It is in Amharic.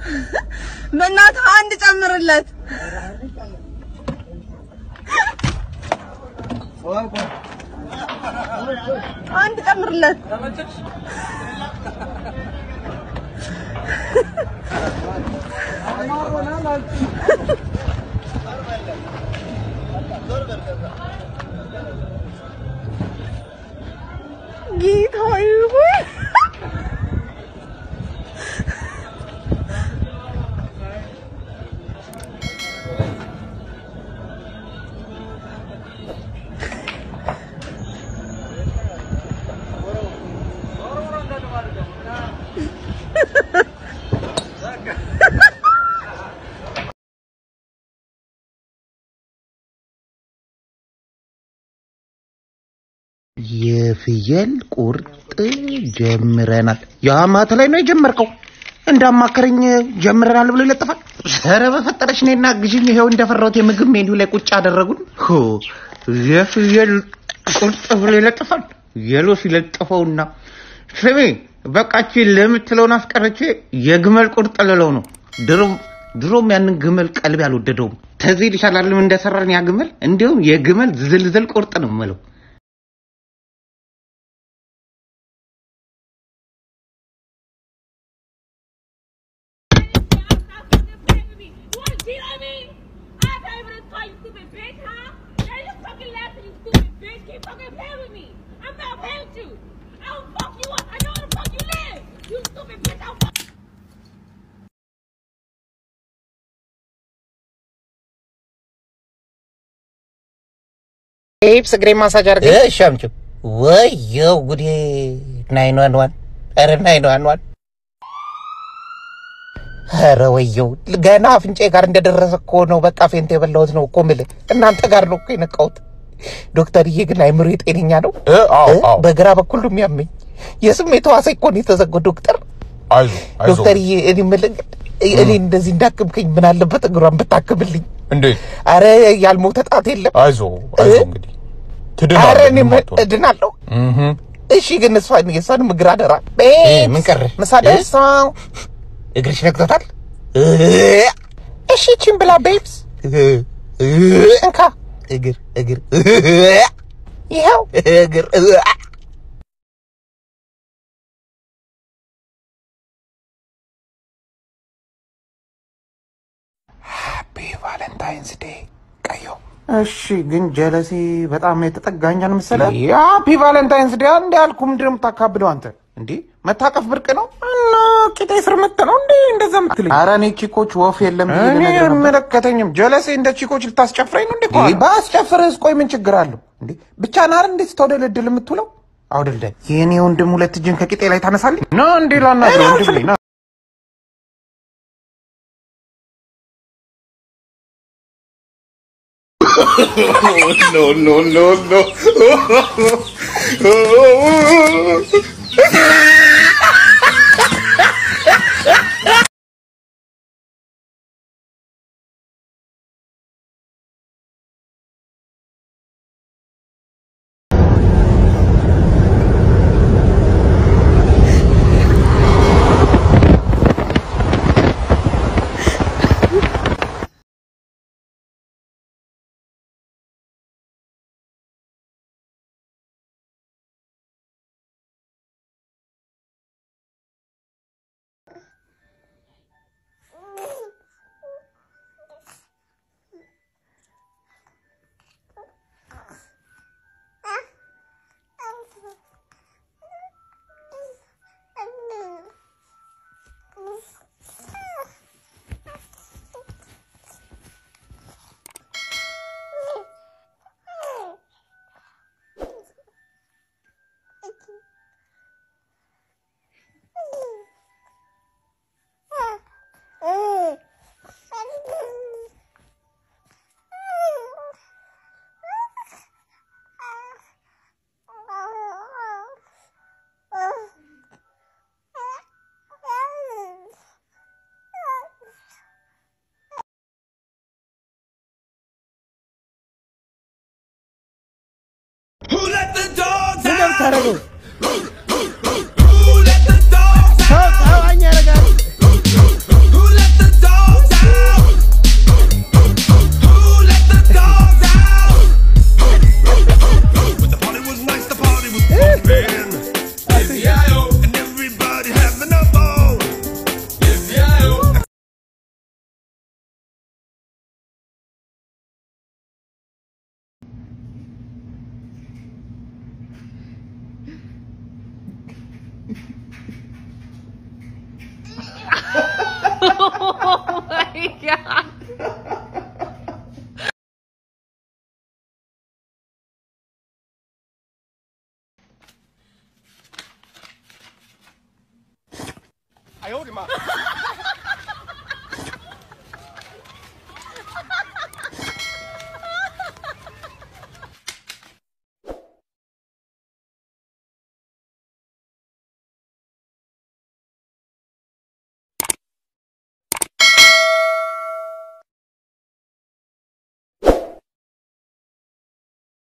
በእናትህ አንድ ጨምርለት። አንድ ጨምርለት። ጌታዬ ሆይ የፍየል ቁርጥ ጀምረናል። የአማተ ላይ ነው የጀመርከው? እንዳማከረኝ ጀምረናል ብሎ ይለጥፋል። ኧረ በፈጠረሽ እኔና ግዥኝ። ይኸው እንደፈራሁት የምግብ ሜኒው ላይ ቁጭ አደረጉን። ሆ የፍየል ቁርጥ ብሎ ይለጥፋል። የሎ ሲለጥፈውና ስሜ በቃች ለምትለውን አስቀረቼ የግመል ቁርጥ ልለው ነው። ድሮም ድሮም ያንን ግመል ቀልብ አልወደደውም። ተዚህ ይሻላልም እንደሰራን ያ ግመል እንዲሁም የግመል ዝልዝል ቁርጥ ነው የምለው። ኤፕስ እግሬ ማሳጅ አድርገ እሺ፣ አምጪው። ወየው ጉዴ! ናይን ዋን ዋን! ኧረ ናይን ዋን ዋን! ኧረ ወየው! ገና አፍንጫ ጋር እንደደረሰ እኮ ነው። በቃ ፌንት የበላሁት ነው እኮ የምልህ። እናንተ ጋር ነው እኮ የነቃሁት። ዶክተርዬ ግን አይምሮ የጤነኛ ነው? በግራ በኩል ነው የሚያመኝ። የስሜት ሕዋሴ እኮ ነው የተዘጋው። ዶክተር አይዞህ አይዞህ። ዶክተርዬ፣ እኔ የምልህ እኔ እንደዚህ እንዳክምከኝ ምን አለበት እግሯን ብታክምልኝ? እንዴት? አረ ያልሞተ ጣት የለም። አይዞህ አይዞህ። እንግዲህ ትድናለህ። አረ እኔ ምንም አትሆንም። እድናለሁ። እህ እሺ ግን እሷን የእሷንም እግር አደራ። ምን ቀረ? ምሳ ደርሰው እግርሽ ነግቶታል። እሺ ቺን ብላ ቤብስ እንካ እግር እግር ይኸው እግር ሃፒ ቫለንታይንስ ዴይ ቀዮ እሺ ግን ጀለሴ በጣም የተጠጋኛል መሰለህ። ሃፒ ቫለንታይንስ ዴይ እንደ ያልኩ ምንድን ነው የምታካብደው አንተ? እንዴ መታቀፍ ብርቅ ነው እና ቂጤ ስር መተ ነው እንዴ እንደዛ ምትለኝ? ኧረ እኔ ቺኮች ወፍ የለም እኔ አይመለከተኝም። ጀለሴ እንደ ቺኮች ልታስጨፍረኝ ነው እንዴ? ባስጨፍርህስ ቆይ ምን ችግር አለው እንዴ? ብቻ ናር እንዴት ስተወደለድል የምትውለው አውደልዳይ። የእኔ ወንድም ሁለት እጅን ከቂጤ ላይ ታነሳልኝ ና እንዴ ላናግረው ወንድሜ ና no, no, no, no. የምታደርገው? Who let the dogs ሰው ጸባኝ ያደርጋል። Who let oh my god. I owed him up.